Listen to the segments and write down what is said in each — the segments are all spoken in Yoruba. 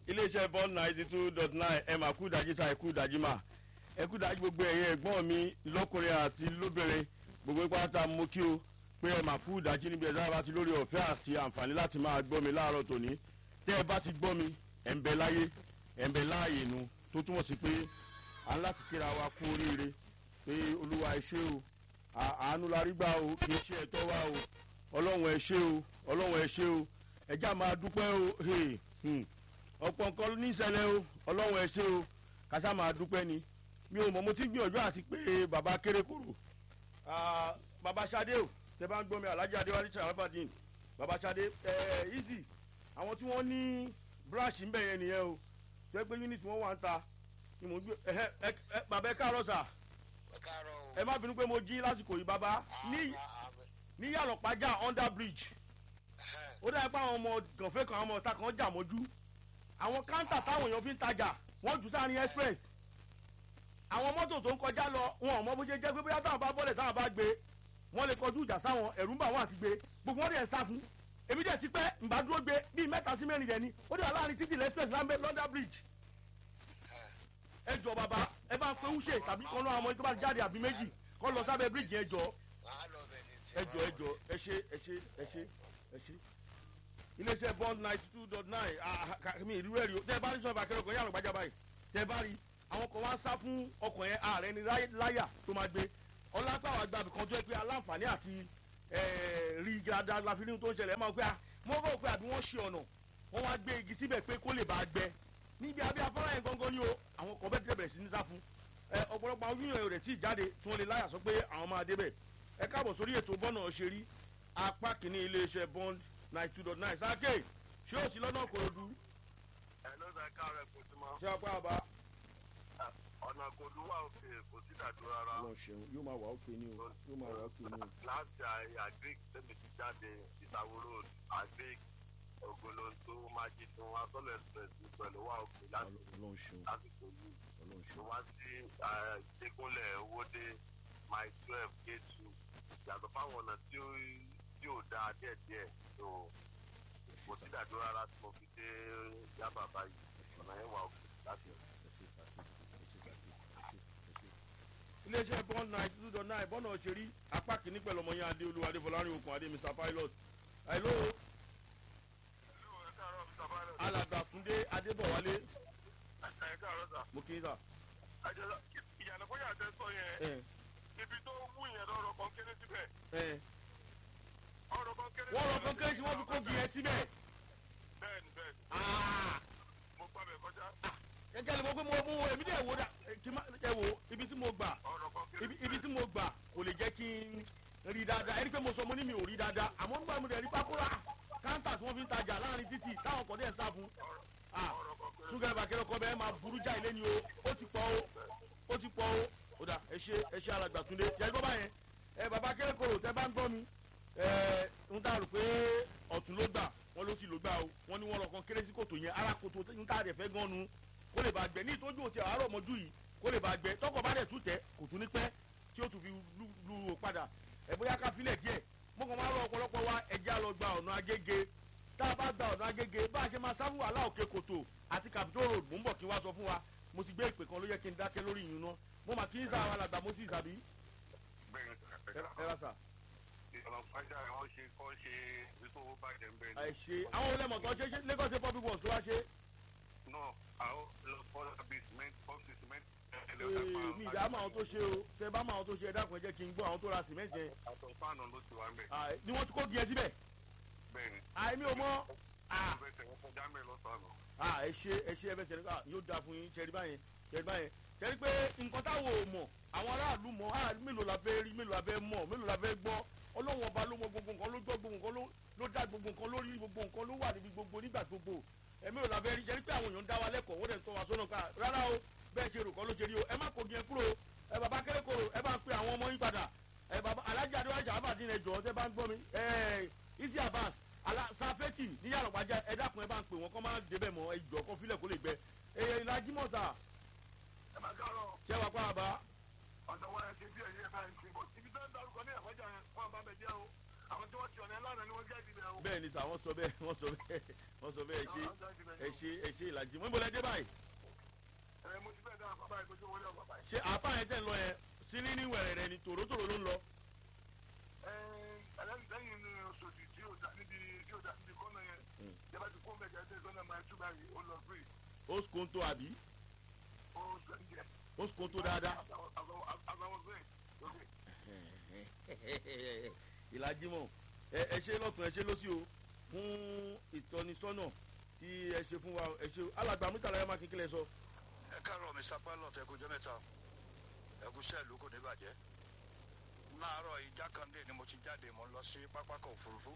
iléeṣẹ́ bond ninety two dot nine ẹ̀ máa kú ìdájí sa ẹ̀kú ìdájí mà ẹ̀kú ìdájí gbogbo ẹ̀yin ẹ̀gbọ́n mi lọ́kùnrin àti lóbìnrin gbogbo ipá ta mú kí o pé ẹ̀ máa kú ìdájí níbi ẹ̀dá bá ti lórí ọ̀fẹ́ àti àǹfààní láti máa gbọ́ mi láàárọ̀ tòní tẹ́ ẹ bá ti gbọ́ mi ẹ̀ ń bẹ láyé ẹ̀ ń bẹ láàyè nu tó túmọ̀ sí pé à ń láti kíra wa kú oríire pé olúwa ẹ ṣé o àánú la rí gbà o kì í ṣe ẹ̀tọ́ wa o ọlọ́run ẹ ṣé o ọlọ́run ẹ ṣé o ẹjá máa dúpẹ́ o hey, hmm. ọ̀pọ̀ nǹkan ní ìṣẹ̀lẹ̀ o ọlọ́run ẹ ṣé o kásá máa dúpẹ́ ni mi ò mọ̀ mo ti gbìyànjú àti pé bàbá kérékòrò bàbá Ṣadé o tẹ bá ń gbọ́ mi Alhaji Adéwálé Sharafadin bàbá Ṣadé ẹ easy àwọn tí wọ́n ní brush ń bẹ̀ yẹn nìyẹn o tẹ́ pé unit wọn wà ń ta ni mo gbé ẹ ẹ bàbá ẹ káàárọ̀ sà ẹ má bínú pé mo jí lásìkò yìí bàbá ní ní yàlọ́pàjà under bridge ó dáa pé àwọn ọmọ gànfẹ́ kan àwọn ọmọ ọ̀tá kan jà mọ́jú àwọn káńtà táwọn èèyàn fi ń tajà wọ́n jù sáárín express àwọn mọ́tò tó ń kọjá lọ wọn ò mọ bó ṣe jẹ́ pé bóyá táwọn bá bọ́lẹ̀ táwọn bá gbé wọ́n lè kọjú ìjà sáwọn ẹ̀rú ń bà wọ́n àti gbé gbogbo wọn dẹ̀ ń sá fún èmi dẹ̀ ti pẹ́ ǹbá dúró gbé bíi mẹ́ta sí mẹ́rin dẹ̀ ni ó dẹ̀ wà láàrin títì express lámbẹ́ London bridge ẹ jọ bàbá ẹ bá ń pe wúṣe tàbí kan náà àwọn tó bá jáde àbí méjì kọ́ lọ sábẹ́ bridge yẹn jọ ẹ jọ ẹ jọ ẹ ṣe ẹ ṣe ẹ ṣe ẹ ṣe iléeṣẹ́ bond ninety two dot nine mi ìlú rẹ̀ rí o tẹ́ ẹ bá rí sọ́ọ̀bù akẹ́rọ̀ kan yàrá gbájà báyìí tẹ́ ẹ bá rí àwọn kan wá sá fún ọkọ̀ yẹn ààrẹ ni láyà tó máa gbé ọlápàá àgbàbí kan tó yẹ pé aláǹfààní àti rí dáadáa la fi ní tó ń ṣẹlẹ̀ ẹ máa pé mo rò pé àbí wọ́n ṣe ọ̀nà wọ́n wá gbé igi síbẹ̀ pé kó lè bá a gbẹ níbi abẹ́ afárá yẹn gangan ni o àwọn kan bẹ́ẹ̀ bẹ̀rẹ̀ sí ní sá fún ọ̀pọ̀lọpọ̀ àwọn yíyan rẹ̀ tí ì jáde tí wọ́n lè láyà sọ pé àwọn máa débẹ̀ ẹ káàbọ̀ sórí ètò bọ́nà ṣe rí apá kìíní iléeṣẹ́ bond ninety two dot nine sáké ṣé o sì lọ́nà kòròdú. ẹ ló sọ ká rẹ kò sí mọ. ṣé apá àbá. ọ̀nà kòdú wà òkè kò sí dàdú rárá. lọ ṣeun yóò máa wà òkè ni o yóò máa wà òkè ni o. láti agric tẹ́mi ti jáde ìtawó road agric ògbólóńtó májídùn asọ́lẹ̀ express pẹ̀lú wà òkè láti Ọlọ́run ṣeun lásìkò yìí. Ọlọ́run mo ṣeun. wá sí ṣẹ́kúnlẹ̀ owóde my twelve k two yàtọ̀ fáwọn ọ̀nà tí ó tí ò dáa díẹ̀díẹ̀ tó kò sí dàdú rárá tí mo fi dé yábà báyìí ọ̀nà yẹn wà òkè láti iléeṣẹ́ bond ninety two dot nine bọ́nà ṣe rí apá kìíní pẹ̀lú ọmọ yẹn adé olúwa adé fọlárin okùn adé mr pilot. hello alàgbà túndé adébọ̀wálé ẹ káàárọ̀ sà mo kí n sà. àjọyọ̀ ìyànà bóyá àtẹ sọ yẹn ẹ ibi tó wú yẹn lọ́rọ̀ kan kéré síbẹ̀ ẹ ọ̀rọ̀ kan kéré wọ́n rọ kan kéré sí wọ́n fi kógi yẹn síbẹ̀. bẹ́ẹ̀ni bẹ́ẹ̀ni Ah! mo gbà bẹ̀ kọjá gẹ́gẹ́ ni mo gbé mo mú wo èmi dẹ̀ wo dà kí má ẹ wo ibi tí mo gbà ọ̀rọ̀ kan kéré ibi ibi tí mo gbà kò lè jẹ́ kí n rí dáadáa ẹni pé mo sọ mo ní mi ò rí dáadáa àmọ́ nígbà mo dẹ̀ rí pákúrà káńtà tí wọ́n fi ń tajà láàrin títì táwọn kan dẹ̀ ń sá fún ah ọ̀rọ̀ kan kéré ṣúgà ìbàkẹ́rẹ́ ọkọ bẹ́ẹ̀ máa burú já ilé ni o ó ti pọ̀ o ó ti pọ̀ o ó dà ẹ ṣe ẹ ṣe alàgbà túndé jẹ́ gbọ́ báyẹn ẹ bàbá kéré-kòrò tẹ́ bá ń gbọ́ mi ẹ ń dàrú pé ọ̀tún ló gbà wọ́n ló sì ló gbà o wọ́n ní wọ́n lọ kan kéré sí kòtò yẹn ara kòtò ń tà rẹ̀ fẹ́ gan nu kó lè bá gbẹ ní ìtọ́jú òtí àárọ̀ ọmọdún yìí kó lè bá gbẹ tọkọ bá dẹ̀ tún tẹ kò tún ní pẹ́ tí ó tún fi lu lu o padà ẹ bóyá ká filẹ̀ díẹ̀ mo kàn máa rọ ọ̀pọ̀lọpọ̀ wa ẹja lọ gba ọ̀nà agége tá a bá gba ọ̀nà agége bá a ṣe máa sáfù wàhálà òkè kòtò àti capitol road mò ń bọ̀ kí n wá sọ fún wa mo ti gbé ìpè kan ló yẹ kí n dákẹ́ lórí ìyún náà mo mà kí n sáà wà làgbà mo sì sàbí bẹ́ẹ̀ni ẹ ẹ rà sà ìyànà pàjá wọ́n ṣe kọ́ ṣe ìṣòwò bàjẹ́ ń bẹ́ẹ̀ ẹ ṣe àwọn olè mọ̀tọ́ ṣe ṣe Lagos State public works tó wá ṣe náà àwọn lọ fọ́nà bíi cement pọ́ǹsì cement ee mi ìdá mọ àwọn tó ṣe o tẹ bá mọ àwọn tó ṣe ẹ dákun ẹ jẹ́ kí n gbọ́ àwọn tó ra cement yẹn àtọ̀ fáànù ló ti wà ń bẹ̀ Ah, ni wọ́n ti kó gíẹ síbẹ̀ bẹ́ẹ̀ni àìmí ò mọ̀ ah bẹ́ẹ̀ tẹ̀ wọ́n kọjá mẹ́ lọ́sàn-án ah ẹ ṣe ẹ ṣe ẹ bẹ sẹni ká yóò dáa fún yín ṣẹrí báyẹn ṣẹrí báyẹn ṣẹrí pé nǹkan táwọn ò mọ̀ àwọn aráàlú mọ̀ ah mélòó la fẹ́ rí mélòó la fẹ́ mọ̀ mélòó la fẹ́ gbọ́ ọlọ́run ọba ló mọ gbogbo nǹkan ló gbọ́ gbogbo nǹkan ló ló dá gbogbo nǹkan lórí gbogbo nǹkan ló wà níbi gbogbo nígbà gbogbo ẹ mélòó la fẹ́ rí ṣẹrí pé àwọn èèyàn ń dá wa lẹ́kọ̀ọ́ wọ́n dẹ̀ ń tọ́ wa sọ́nà ká rárá o bẹ́ẹ̀ ṣe rò kọ́ ló ṣe rí o ẹ má kó gíẹ kúrò ẹ bàbá kéré-kòrò ẹ bá ń pe àwọn ọmọ yín padà ẹ bàbá alájà adéwájà abàdín ẹ jọ̀ọ́ tẹ́ bá ń gbọ́ mi ẹ isi abas ala safeti ní yàrá gbàjà ẹ dákun ẹ bá ń pè wọn kọ́ máa débẹ̀ mọ́ ẹ jọ̀ọ́ kọ́ filẹ̀ kó lè gbẹ ẹ ìlàjì mọ̀sà ẹ máa kárọ̀ ṣẹ́ wàá pa àbá ọ̀dọ̀ wọn ẹ ṣe bí ẹ̀yẹ bá ń ṣe bọ̀ ibi tó ń darúkọ ní àfọ́jà yẹn fún àbá bẹ̀ jẹ́ o àwọn tí wọ́n ti ọ̀nà ẹ̀ lánàá ni wọ́n jẹ́ ìdílé o. bẹ́ẹ̀ ni sà wọ́n sọ bẹ́ẹ̀ wọ́n sọ bẹ́ẹ̀ wọ́n sọ bẹ́ẹ̀ ẹ ṣe ẹ ṣe ẹ ṣe ìlàjì mo lẹ dé báyìí ẹ mo ti fẹ́ dá bàbá yìí mo ti wọlé bàbá yìí. ṣé àáfà yẹn tẹ̀ ń lọ yẹn sílí ní wẹ̀rẹ̀ rẹ ni tòrótòró ló ń lọ. ẹ lẹ́yìn ní oṣooṣù tí yóò dá níbi tí yóò dá níbi kọ́nà yẹn Mm. yàrá ti kó mẹ́jọ ẹsẹ̀ sọ́nà máa tú báyìí ó lọ free ó skonto àbí ó sẹ́ńjẹ. ó skonto dáadáa. àbáwọ̀ free lókè. ìlàjímọ̀ ẹ ẹ ṣe lọ́tún ẹ ṣe lọ́sí o fún ìtọ́nisọ́nà tí ẹ ṣe fún wa ẹ ṣe alàgbà mítàlá ẹ má kékeré sọ. ẹ káàárọ̀ mr pilot ẹ kú jẹ́ mẹ́ta ẹ kú sẹ́ẹ̀lú kò ní bàjẹ́ láàárọ̀ ìjà kan dé ni mo ti jáde mo lọ sí pápákọ̀ òfurufú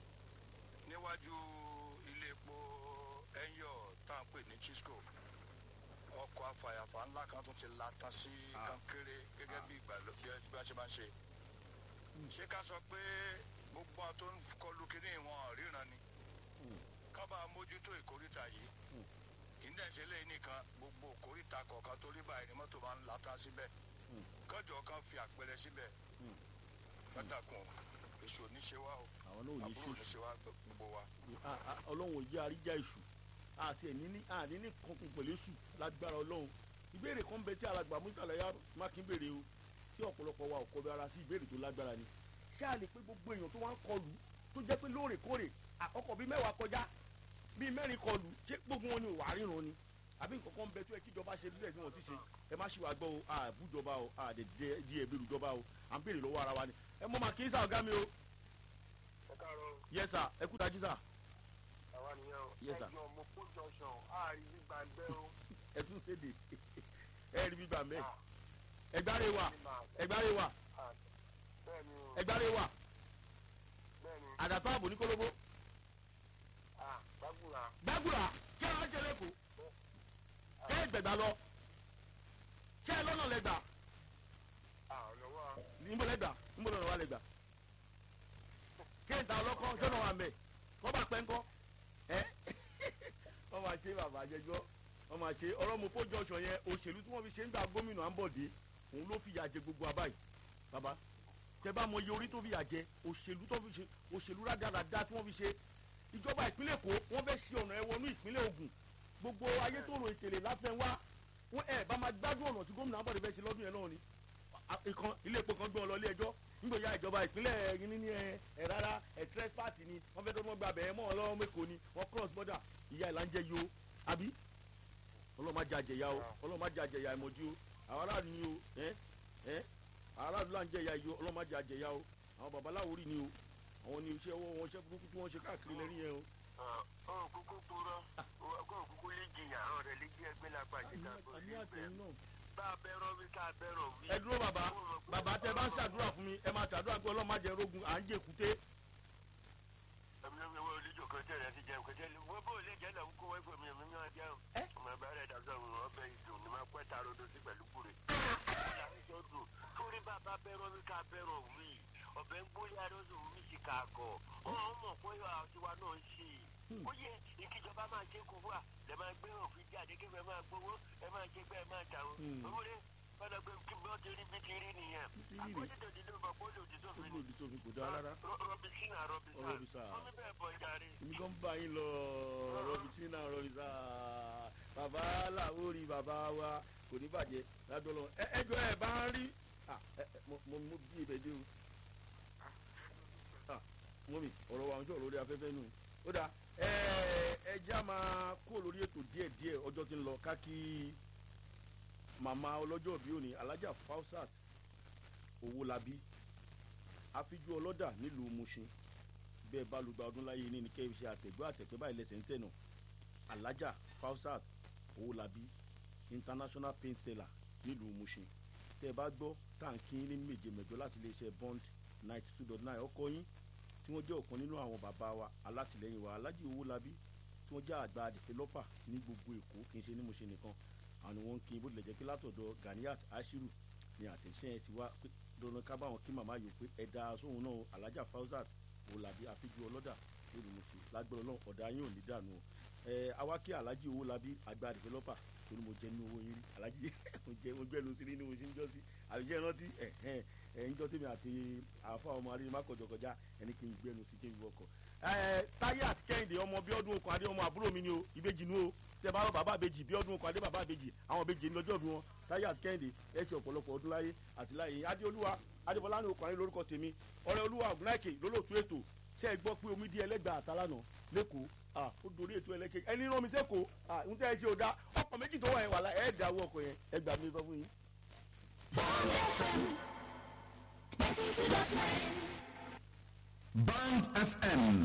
níwájú ilé epo ẹ̀yọ̀ tá à ń pè ní chisco ọkọ̀ afàyàfà ńlá kan tó ti la tán sí Ah. kankéré gẹ́gẹ́ bí ìgbàlódé bí a ṣe máa ń ṣe ṣé ká sọ pé gbogbo àwọn tó ń kọlu kínní wọn ríran ni ká bá mójútó ìkórìtà yìí ìdá ìṣẹ̀lẹ̀ yìí nìkan gbogbo kòríta kọ̀ọ̀kan torí báyìí ni mọ́tò máa ń lata síbẹ̀ Mm. kọjọ kan fi àpẹẹrẹ síbẹ̀ Mm. kọ́dàkùn èso oníṣe wa o àwọn náà ò ní àbúrò ṣe oníṣe wa gbogbo wa. Ah, ah, ọlọ́run ò jẹ́ àríjà èṣù àti ẹ̀ní ní àní ní kankan pẹ̀lú èṣù lágbára ọlọ́run ìbéèrè kan bẹ tí alàgbà mítàlá yá mákin béèrè o tí ọ̀pọ̀lọpọ̀ wa ò kọ́ bí ara sí ìbéèrè tó lágbára ni ṣé a lè pé gbogbo èèyàn tó wá ń kọlù tó jẹ́ pé lóòrèkóòrè àkọ́kọ́ bíi mẹ́wàá kọjá bíi mẹ́rin kọlù ṣé gbogbo wọn ni ò wá ríran ni àbí nǹkan kan bẹ tó yẹ kíjọba ṣe bíbẹ̀ tí wọ́n ti ṣe ẹ má ṣì wá gbọ́ o àbújọba o àdèdè di ẹ̀bẹ̀rù jọba o à ń béèrè lọ́wọ́ ara wa ni ẹ mọ́ máa kí sá ọ̀gá mi o ẹ káàárọ̀ yẹ sà ẹ kú tají sà àwa nìyẹn o. Yes, sir. ẹjọ mo kó jọsàn àárín gbígbà ń bẹ́ o. ẹ tún ṣèdè ẹ rí bíbà mẹ́ Ah, ẹgbàre wà ní màá- ẹgbàre wà ah, bẹ́ẹ̀ni o ẹgbàre wà bẹ́ẹ̀ni àdàtọ̀ ààbò ní kólóbó ah gbàgbúra gbàgùrà kí ẹ wá jẹ lẹ́kọ̀ọ́ kí ẹ gbẹ̀gbà lọ kí ẹ lọ́nà lẹ́gbà ah ọ̀lọ́wọ́ níbo lẹ́gbà níbo lọ́nà wà lẹ́gbà kí ẹ ta ọlọ́kọ́ sọ́nà wà mẹ́ kọ́ bá pẹ́ ńkọ́ ẹ wọ́n máa ṣe bàbá àjẹjọ́ wọ́n máa ṣe ọ̀rọ̀ mo fójú ọ̀ṣọ́ yẹn òṣèlú tí wọ́n fi ṣe ń gba gómìnà àǹbọ̀dé òun ló fìyà jẹ gbogbo abáyé bàbá tẹ bá mọ iye orí tó fìyà jẹ òṣèlú tó fi ṣe òṣèlú rádaràda tí wọ́n fi ṣe ìjọba ìpínlẹ̀ èkó wọ́n fẹ́ ṣe ọ̀nà ẹ̀wọ̀nú ìpínlẹ̀ ògùn gbogbo ayé tó rò ìtẹ̀lẹ̀ láfẹ́ wá wọ́n ẹ̀ bá máa gbádùn ọ̀nà tí gómìnà àǹbọ̀dé fẹ́ ṣe lọ́dún yẹn náà ni A- ìkan ilé epo kan gbé wọn lọ ilé ẹjọ́ nígbà ya ìjọba ìpínlẹ̀ yìí ní ẹ ẹ rárá ẹ trespass ni wọ́n fẹ́ tó wọ́n gba abẹ́ mọ́ wọn lọ́wọ́ mẹ́kọ̀ọ́ ni wọ́n cross border ìyá ìlà ń jẹ yìí o àbí ọlọ́run má jẹ àjẹyà o ọlọ́run má jẹ àjẹyà ìmọ̀jú o àwọn aráàlú ni o ẹ ẹ àwọn aráàlú là ń jẹ ìyá yìí o ọlọ́run má jẹ àjẹyà o àwọn babaláwo rí ni o àwọn ni iṣẹ́ ọwọ́ wọn iṣẹ́ burúkú tí wọ́n ṣe káàkiri lẹ́rìn yẹn o. ọ kúkú kúrọ ọgọ kúkú lè jìyà ọ̀rẹ́ lè jí ẹgbẹ́ lápá ìjẹta kó àní lè bẹ àtẹ̀yìn náà. bá a bẹ̀rọ wí ká a bẹ̀rọ wí. ẹ dúró bàbá bàbá tẹ bá ń ṣàdúrà fún mi ẹ máa ṣàdúrà pé ọlọ́run má jẹ rogun à ń jẹ èkúté. ẹ̀mí ló ń wọ olùjọ kan tẹ̀lé ti jẹun kẹtẹ wọ́n bó lè jẹ́ lẹ́wọ́ kó wọ́n fún mi ẹ̀mí mi wá jẹun. Ẹ́? ọmọ ẹ̀bá rẹ̀ dàgbà wọn ọbẹ̀ ìdùn ní máa pẹ́ ta rodo sí pẹ̀lú kúrè. torí bàbá bẹ̀rọ wí ká bẹ̀rọ wí ọ̀bẹ ń gbóyè arọ́sọ wí sí ká kọ̀ ọ̀hún mọ̀ pé àtiwá náà ń ṣe ó yẹ ìkíjọba máa ṣe kó wà lẹ máa gbé òfin jáde kí ẹ máa gbowó ẹ máa ṣe pé ẹ máa jà o Hmm. owó rẹ padà pé kí bọ́ ti rí bí ti rí nìyẹn Bí ti rí rè. àkọsílẹ̀ òdìdó bọ̀ pé ó lè òdìdó ó fi ní ni òbí tó fi kò dáa rárá. rọbìsínà rọbìsà Rọbìsà. wọn ní bẹ́ẹ̀ bọ̀ jàre. èmi kan bá yín lọ rọbìtínà rọbìtà bàbá làwórí bàbá wa kò ní bàjẹ́ ládọ́lọ́ ẹ ẹ jọ ẹ bá ń rí Ah, ẹ, ẹ, mo mo mo bí ibẹ̀ dé o Ah, mọ́mì ọ̀rọ̀ wa ń jọ lórí afẹ́fẹ́ nù ó dáa ẹ ẹ já máa kó lórí ètò díẹ̀díẹ̀ ọjọ́ tí ń lọ káàkì màmá ọlọ́jọ́ bí òní alájà fausat owólabí àfijú ọlọ́dà nílùú mushin bẹ́ẹ̀ bá lùgbà ọdún láyé ní ní kẹ́ ẹ ṣe àtẹ̀gbọ́ àtẹ̀pẹ́ báyìí lẹ́sẹ̀ ń tẹ̀nà alájà fausat owólabí international paint seller nílùú mushin tẹ́ ẹ bá gbọ́ táǹkì ní méje mẹ́jọ láti iléeṣẹ́ bond ninety two dot nine ọkọ yín tí wọ́n jẹ́ ọ̀kan nínú àwọn bàbá wa alátìlẹ́yìn wa alájì owólabí tí wọ́n jẹ́ àgbà developer ní gbogbo èkó kì í ṣe ní mushin nìkan àwọn ni wọ́n ń kí bó tilẹ̀ jẹ́ pé látọ̀dọ̀ ganiat ashiru ni àtẹ̀sẹ́ yẹn ti wá pé dandan ká báwọn kí màmá yòó pé ẹ̀dá sóhun náà alájà fausat òlàbí àfijù ọlọ́dà lórí mùsùn lágbára náà ọ̀dà yín ò ní dànù o ẹ awákí alájì owó labí àgbà dìfẹ́lọ́pà torí mo jẹ nínú owó yín rí alájì mo jẹ mo gbẹnu sí nínú oṣù níjọ́sí àbíjẹ́ rántí ẹ̀ ẹ̀ ẹ̀ ń jọ́ tèmi àti àfa ọmọ arí má kọjọ kọjá ẹni kí n gbẹnu sí kí n wọkọ̀ ẹ táyé àti kẹ́hìndé ọmọ bí ọdún okùn adé ọmọ àbúrò mi ni o ìbejì nu o tẹ bá rọ bàbá àbejì bí ọdún kan adé bàbá àbejì àwọn àbejì ní lọ́jọ́ bí wọn táyà àti kẹ́hìndé ẹ ṣe ọ̀pọ̀lọpọ̀ ọdún láyé àti láyé yín adéolúwa adébọlá ní okùnrin lórúkọ tèmi ọ̀rẹ́ olúwa ògùnáìkè lólóòtú ètò ṣe é gbọ́ pé omi di ẹlẹ́gbàá àtàlánà lẹ́kọ̀ọ́ ah ó dorí ètò ẹlẹ́kẹ̀ ẹni rán mi sẹ́kọ̀ọ́ ah ń tẹ́ ẹ ṣe ò dá ọkọ̀ méjì tó wà yẹn wà lá ẹ̀ dà wọ ọkọ̀ yẹn ẹ gbà mí sọ fún yín. Band FM